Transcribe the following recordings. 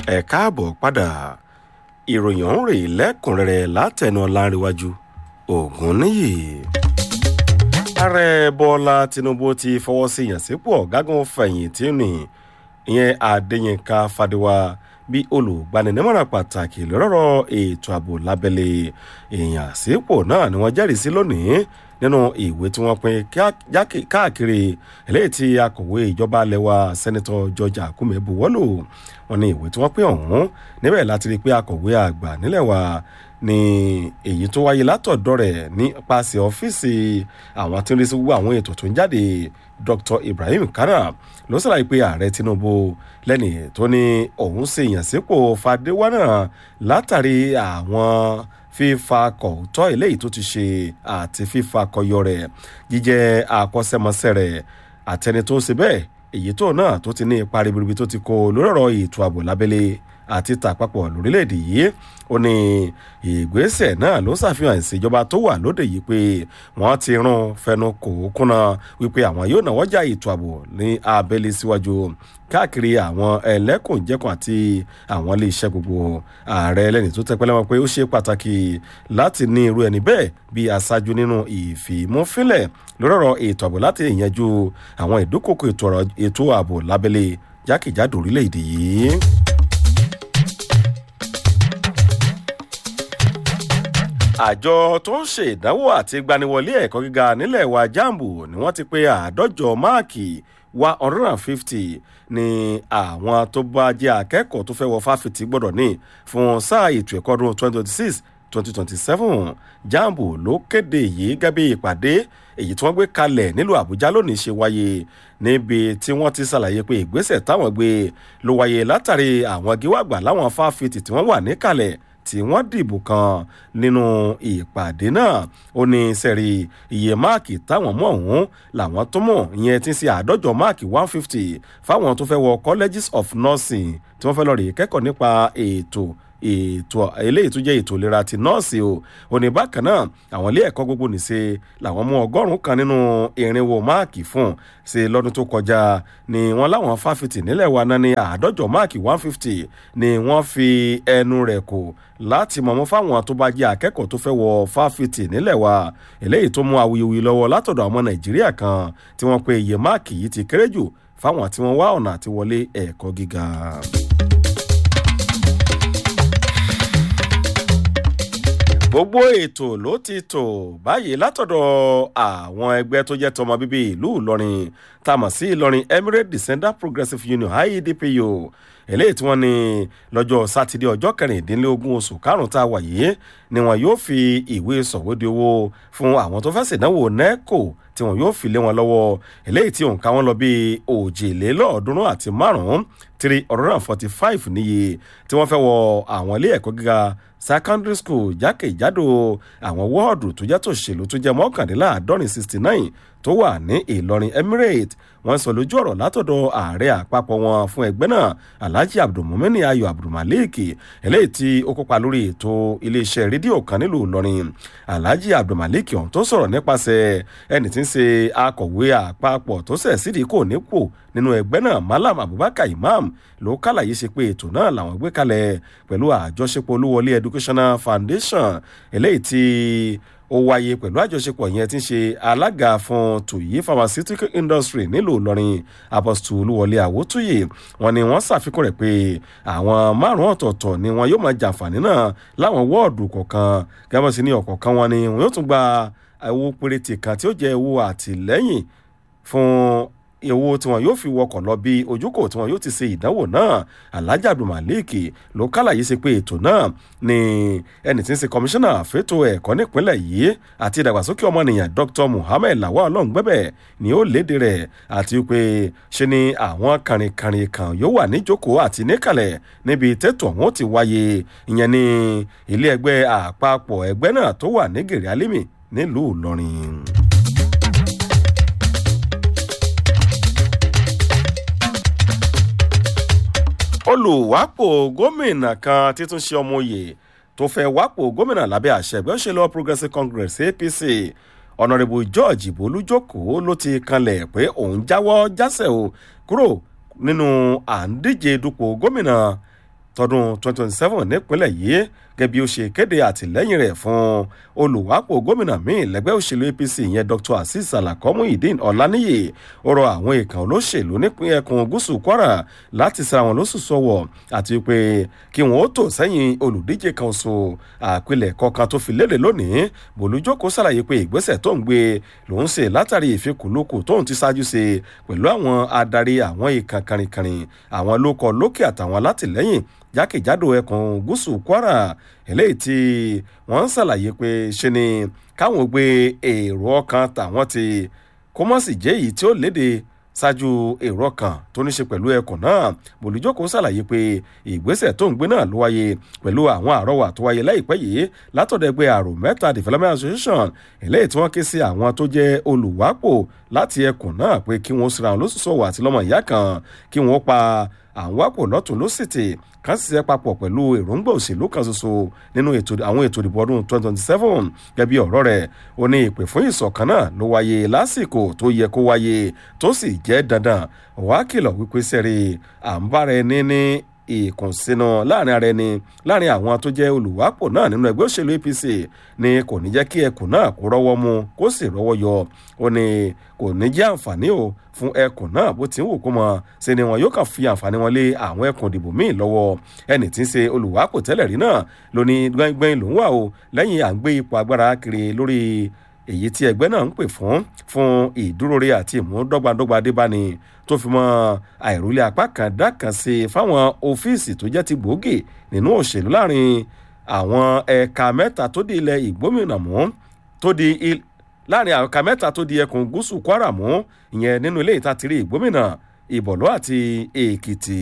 ẹ káàbọ̀ padà ìròyìn ọ̀hún rèé lẹ́kùnrẹ́rẹ́ látẹnu ọ̀làǹrẹ̀wájú ògùn níyì. ààrẹ bọ́lá tinubu ti fọwọ́ sí ìyànsípò ọ̀gágun fẹ̀yìntì ní ìyẹn adéyínká fadéwà bí olùgbaninímọ̀ràn pàtàkì lọ́rọ̀ ètò ààbò lábẹ́lé ìyànsípò náà ni wọ́n jẹ́rìí sí lónìí nínú ìwé tí wọ́n pín káàkiri eléyìí tí akọ̀wé ìjọba lẹ́wà sẹ́nitọ́ george akume buwọ́lù wọn ní ìwé tí wọ́n pín ọ̀hún níbẹ̀ láti rí i pé akọ̀wé àgbà nílẹ̀ wa ní èyí tó wáyé látọ̀dọ̀ rẹ̀ nípasẹ̀ ọ́fíìsì àwọn tí ń rí sí gbogbo àwọn ètò tó ń jáde dr ibrahim kara ló ṣàlàyé pé ààrẹ tinubu lẹ́nì tó ní òun ṣe ìyànsípò fàdéwà náà látàrí àwọn fífa kọ̀ọ̀tọ́ eléyìí tó ti ṣe àti fífa kọyọ rẹ̀ jíjẹ́ àkọsẹ́mọsẹ́ rẹ̀ àtẹni tó ṣe bẹ́ẹ̀ èyí tó náà tó ti ní ipa ribiribi tó ti kó lórí ọ̀rọ̀ ètò ààbò lábẹ́lé àti tàpapọ̀ lórílẹ̀‐èdè yìí ó ní ìgbésẹ̀ náà ló ṣàfihàn ìṣèjọba tó wà lóde yìí pé wọ́n ti rún fẹnu kò kúnna wípé àwọn yóò náwó já ètò ààbò ní abẹ́lé síwájú káàkiri àwọn ẹlẹ́kùnjẹkùn àti àwọn iléeṣẹ́ gbogbo ààrẹ ẹlẹ́ni tó tẹpẹ́ lẹ́wọ̀n pé ó ṣe pàtàkì láti ní irú ẹni bẹ́ẹ̀ bí aṣáájú nínú ìfìmúfínlẹ̀ lórí ọ̀rọ̀ ètò ààbò láti ìyẹnjú àwọn ìdúkòkò ètò ààbò lábẹ́lé jákèjádò orílẹ̀-èdè yìí. àjọ tó ń ṣe ìdánwò àti gbaniwọlé ẹ̀kọ́ gíga nílẹ̀ wa jambu ni wọ́n ti pé àádọ́jọ máàkì one hundred and fifty ni àwọn tó bá jẹ́ akẹ́kọ̀ọ́ tó fẹ́ wọ fáfitì gbọ́dọ̀ ní fún sáà ètò ẹ̀kọ́ ọdún twenty twenty six twenty twenty seven jambu ló kéde yìí gẹ́gẹ́ bí ìpàdé èyí tí wọ́n gbé kalẹ̀ nílùú àbújá lónìí ṣe wáyé níbi tí wọ́n ti ṣàlàyé pé ìgbésẹ̀ táwọn gbé ló wáyé látàrí àwọn gíwàgbà láwọn fáfitì tí wọ́n wà níkàlẹ̀ tí wọ́n dìbò kan nínú ìpàdé náà ó ní sẹ́rí iye máàkì táwọn mọ̀ ọ̀hún làwọn tó mọ̀ ìyẹn ti ṣe àádọ́jọ máàkì one fifty fáwọn tó fẹ́ wọ colleges of nursing tí wọ́n fẹ́ lọ rèé kẹ́kọ̀ọ́ nípa ètò ètò eléyìí tó jẹ́ ètò ìlera ti nọ́ọ̀sì o òní bákan náà àwọn ilé ẹ̀kọ́ gbogbo nìṣe làwọn mú ọgọ́rùn-ún kan nínú irinwó máàkì fún ṣe lọ́dún tó kọjá ni wọ́n láwọn fáfitì nílẹ̀ wa náà ní àádọ́jọ máàkì one fifty ni wọ́n fi ẹnu rẹ̀ kò láti mọ̀mọ́ fáwọn tó bá jẹ́ akẹ́kọ̀ọ́ tó fẹ́ wọ fáfitì nílẹ̀ wa eléyìí tó mú awuyewuye lọ́wọ́ látọ̀dọ̀ àwọn nàìjíríà kan tí wọ́n pe iye máàkì yìí ti kéré jù fáwọn tí wọ́n wá ọ̀nà àti wọlé ẹ̀kọ́ gíga. gbogbo ètò ló ti tò báyìí látọ̀dọ̀ àwọn ẹgbẹ́ tó jẹ́ tọmọ bíbí ìlú ìlọrin tá a mọ̀ sí ìlọrin emirate descender progressive union iedpu eléyìí tí wọ́n ní lọ́jọ́ sátidé ọjọ́ kẹrìndínlógún oṣù karùn-ún tá a wà yìí ni wọn yóò fi ìwé sọ̀wédìí owó fún àwọn tó fẹ́ ṣèdánwò neco tí wọn yóò fi lé wọn lọ́wọ́ eléyìí tí òǹkà wọn lọ bí òjìlélọ́ọ̀ọ́dúnrún àti márùn-ún three hundred and forty five níye tí wọ́n fẹ́ wọ àwọn ilé ẹ̀kọ́ gíga secondary school jákèjádò àwọn wọ́ọ̀dù tó jẹ́ tòṣèlú tó jẹ́ mọ́kàndínláàádọ́rin sixty nine tó wà ní ìlọrin emirate wọ́n sọ lójú ọ̀rọ̀ látọ̀dọ̀ ààrẹ àpapọ̀ wọn fún ẹgbẹ́ náà alhaji abdulmumini ayo abdulmalik eléyìí tí ó kópa lórí ètò iléeṣẹ́ rédíò kan nílùú ìlọrin alhaji abdulmalik ọ̀hún tó sọ̀rọ̀ nípasẹ̀ ẹni tí ń ṣe akọ̀wé àpapọ̀ tó sẹ̀ sídìí kò nípò nínú ẹgbẹ́ náà malam abubakar imam ló kàlàyé ṣe pé ètò náà làwọn gbé kalẹ̀ pẹ̀lú àjọṣepọ̀ olúwọlé educational foundation eléyìí tí ó wáyé pẹ̀lú àjọṣepọ̀ yẹn tí ń ṣe alága fún tuyi pharmaceutical industry nílùú ìlọrin apostle olúwọlé àwòtúyè wọn ni wọ́n ṣàfikún rẹ̀ pé àwọn márùn-ún ọ̀tọ̀ọ̀tọ̀ ni wọn yóò máa jàǹfààní náà láwọn wọ́ọ̀dù kọ̀ọ̀kan gẹ́gẹ́ sí ní ọ̀kọ̀ọ̀kan wọn ni wọn yóò tún gba owó péréte kan tí ó jẹ́ owó àtìlẹ́yìn fún owó tí wọn yóò fi wọkọ̀ lọ bí ojúkò tí wọn yóò ti ṣe ìdánwò náà alhaji abdulmalik ló kálàyé sí pé ètò náà ni ẹni tí ń ṣe kọmíṣánná fẹ́tò ẹ̀kọ́ nípínlẹ̀ yìí àti ìdàgbàsókè ọmọnìyàn dr muhammed lawal ọlọ́ngbẹ́bẹ̀ ni ó léde rẹ̀ àti pé ṣe ni àwọn kàrìnkàrìn kan yóò wà níjókòó àti níkàlẹ̀ níbi tètò ọ̀hún ti wáyé ìyẹn ní ilé ẹgbẹ́ àpapọ̀ ẹgbẹ́ náà tó wà ní gèrè alimi nílùú ìlọrin. olùwápò gómìnà kan títún ṣe ọmọ òye tó fẹ́ wápò gómìnà lábẹ́ àṣẹ ẹgbẹ́ òṣèlú progressive congress apc ọ̀nàrẹ́bù george bolújókòó ló ti kanlẹ̀ pé òun jáwọ́ jásẹ̀ o kúrò nínú à ń díje dupò gómìnà tọdún 2027 nípínlẹ̀ yìí gẹ́gẹ́ bí ó ṣe kéde àtìlẹ́yìn rẹ̀ fún olùwápò gómìnà míì lẹ́gbẹ́ òṣèlú apc ìyẹn dr azeez alakomu idin ọ̀lànìyí ó rọ àwọn èèkàn olóṣèlú nípínlẹ̀ ẹkùn gúúsù kwara láti sa àwọn lóṣù sọ̀wọ̀ àti pé kí wọ́n ó tò sẹ́yìn olùdíje kan oṣù àpilẹ̀kọ kan tó fi léde lónìí bòlújókòó ṣàlàyé pé ìgbésẹ̀ tó ń gbé lòún ṣe látàrí ìfikùnlukù tóun ti ṣáájú ṣe pẹ̀lú àwọn adarí àwọn ìkàn kàrìnkàrìn àwọn lókọ lókè àtàwọn alátìlẹ́yìn jákèjádò ẹkùn gúúsù kwara eléyìí tí wọ́n ń ṣàlàyé pé ṣe ni káwọn gbé èrò ọkàn tàwọn ti kó mọ̀ sí jẹ́ èyí tí ó léde ṣáájú èrò ọkàn tó ní ṣe pẹ̀lú ẹkùn náà bòlújókòó ṣàlàyé pé ìgbésẹ̀ tó ń gbé náà ló wáyé pẹ̀lú àwọn àrọwà tó wáyé láìpẹ́ yìí látọ̀dọ̀ ẹgbẹ́ àrò mẹ́ta development association eléyìí tí wọ́n ké sí àwọn tó jẹ́ olùwápò láti ẹkùn náà pé kí wọ́n sira àwọn lóṣùṣọ́wọ́ àti lọ́mọ ìyá kan kí wọ́n pa àwọn wápò lọ́tún lósìtì kan ṣiṣẹ́ papọ̀ pẹ̀lú èròǹgbà òṣèlú kan ṣoṣo nínú àwọn ètò ìdìbò ọdún 2027 gẹ́gẹ́ bí ọ̀rọ̀ rẹ̀ ó ní ìpè fún ìṣọ̀kan náà ló wáyé lásìkò tó yẹ kó wáyé tó sì jẹ́ dandan wàá kìlọ̀ wípé sẹ́rí à ń bára ẹni ní ìkùnsínú láàrin ara ẹni láàrin àwọn tó jẹ́ olùwápò náà nínú ẹgbẹ́ òṣèlú apc ni kò ní jẹ́ kí ẹkùn náà kó rọ́wọ́ mu kó sì rọ́wọ́ yọ ó ní kò ní jẹ́ àǹfààní o fún ẹkùn náà bó ti ń wò kó mọ ṣe ni wọn yóò kàn fi àǹfààní wọn lé àwọn ẹkùn ìdìbò míì lọ́wọ́ ẹni tí ń ṣe olùwápò tẹ́lẹ̀ rí náà ló ní gbẹ́ngbẹ́ng lòún wà o lẹ́yìn à ń gbé ipò agbára kiri lórí èyí tí ẹgbẹ́ náà ń pè fún fún ìdúróore àti ìmúdọ́gbadọ́gba débáni tó fi mọ́ àìrólé apá kan dákan sí fáwọn ọ́fíìsì tó jẹ́ ti gbòógì nínú òṣèlú láàrin àwọn ẹ̀ka mẹ́ta tó di ilẹ̀ ìgbómìnà mú tó di láàrin àwọn ẹ̀ka mẹ́ta tó di ẹkùn gúúsù kwara mú ìyẹn nínú ilé ìtatìrí ìgbómìnà ìbọ̀lọ́ àti èkìtì.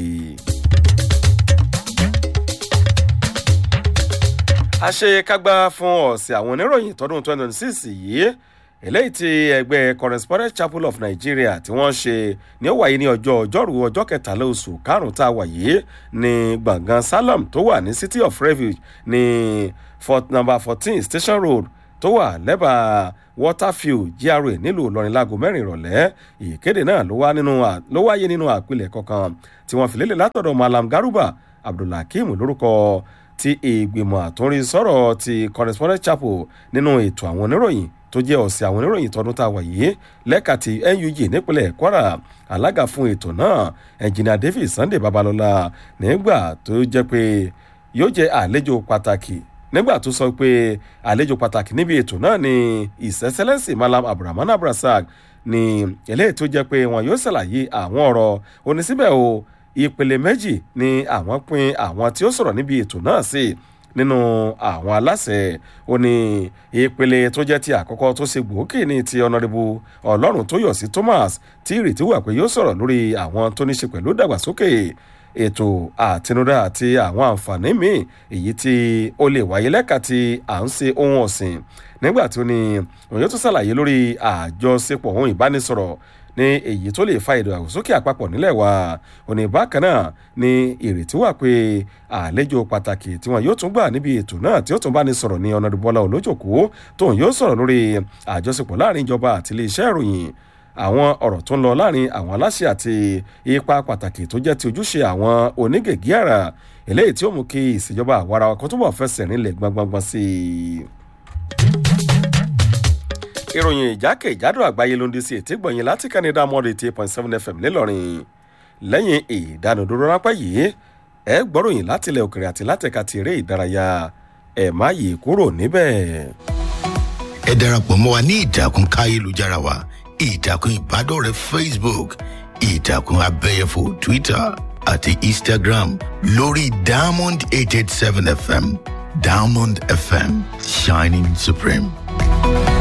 àṣekágbá fún ọ̀sẹ̀ àwọn oníròyìn tọdún 2026 yìí eléyìí tí ẹgbẹ́ correspondent chapel of nigeria tí wọ́n ṣe ní ó wáyé ní ọjọ́ ọjọ́rú ọjọ́ kẹtàlá oṣù karùn-ún tá a wà yìí ní gbọ̀ngàn salem tó wà ní city of refuge ní fort number fourteen station road tó wà lẹ́bàá waterfield gra nílùú ìlọrin láago mẹ́rin ìrọ̀lẹ́ ìkéde náà ló wáyé nínú àpilẹ̀kọ kan tí wọ́n fi lélẹ̀ látọ̀dọ̀ malam garuba abdulhakeem lórúkọ ti ìgbìmọ̀ àtúnrí sọ̀rọ̀ ti correspondent chapel nínú ètò àwọn oníròyìn tó jẹ́ ọ̀sẹ̀ àwọn oníròyìn tọdún tá a wà yìí lẹ́ka ti nug nípínlẹ̀ kwara alága fún ètò náà ẹnjìnìà david sunday babalọ́la nígbà tó jẹ́ pé yóò jẹ́ àlejò pàtàkì nígbà tó sọ pé àlejò pàtàkì níbi ètò náà ni ìsẹ́sẹ́lẹ́sì malam abdulrahman abdulrasaq ni eléyìí tó jẹ́ pé wọn yóò ṣàlàyé àwọn ọ̀rọ̀ onísíbẹ̀ o ìpele méjì ni àwọn pin àwọn tí ó sọ̀rọ̀ níbi ètò náà sí nínú àwọn aláṣẹ ó ní ìpele tó jẹ́ ti àkọ́kọ́ tó ṣe gbòógì ní ti ọ̀nàdìbò ọlọ́run tó yọ̀ sí thomas tí ìrètí wà pé yóò sọ̀rọ̀ lórí àwọn tó ní ṣe pẹ̀lú dàgbàsókè ètò àtinúdá àti àwọn àǹfààní míì èyí tí ó lè wáyé lẹ́ka tí à ń ṣe ohun ọ̀sìn nígbà tí ó ní òun yóò tún ṣàlàyé lórí àjọṣepọ̀ ohun ìbánisọ̀rọ̀ ní èyí tó lè fa ìdàgbàsókè àpapọ̀ nílẹ̀ wa òní bákan náà ni ìrètí wà pé àlejò pàtàkì tí wọn yóò tún gbà níbi ètò náà tí ó tún bá ní sọ̀rọ̀ ní ọ̀nàdúbọ́lá olójòkó tóun yóò sọ̀rọ̀ lórí àjọṣepọ̀ láàrin ìjọba àti iléeṣẹ́ ìròyìn àwọn ọ̀rọ̀ tó ń lọ láàrin àwọn aláṣẹ àti ipa pàtàkì tó jẹ́ ti ojúṣe àwọn onígègé àrà eléyìí tí ó mú kí ìṣèjọba àwara kan túbọ̀ fẹsẹ̀ nílẹ̀ gbangban sí i ìròyìn ìjákèjádò àgbáyé ló ń di sí ètí gbọ̀nyìn láti canada mọ́ọ̀dù eighty eight point seven fm ńìlọrin lẹ́yìn ìdánudúró rápẹ́ yìí ẹ gbọ́ròyìn láti ilẹ̀ òkèrè àti látẹ̀ka ti eré ìdárayá ẹ̀ má yí kúrò níbẹ̀. ẹ darapọ̀ mọ́ wa ní ìtàkùn káyélujára wa ìtàkùn ìbádọ́rẹ̀ẹ́ facebook ìtàkùn abẹ́yẹfò twitter àti instagram lórí diamond eight eight seven fm diamond fm shining supreme.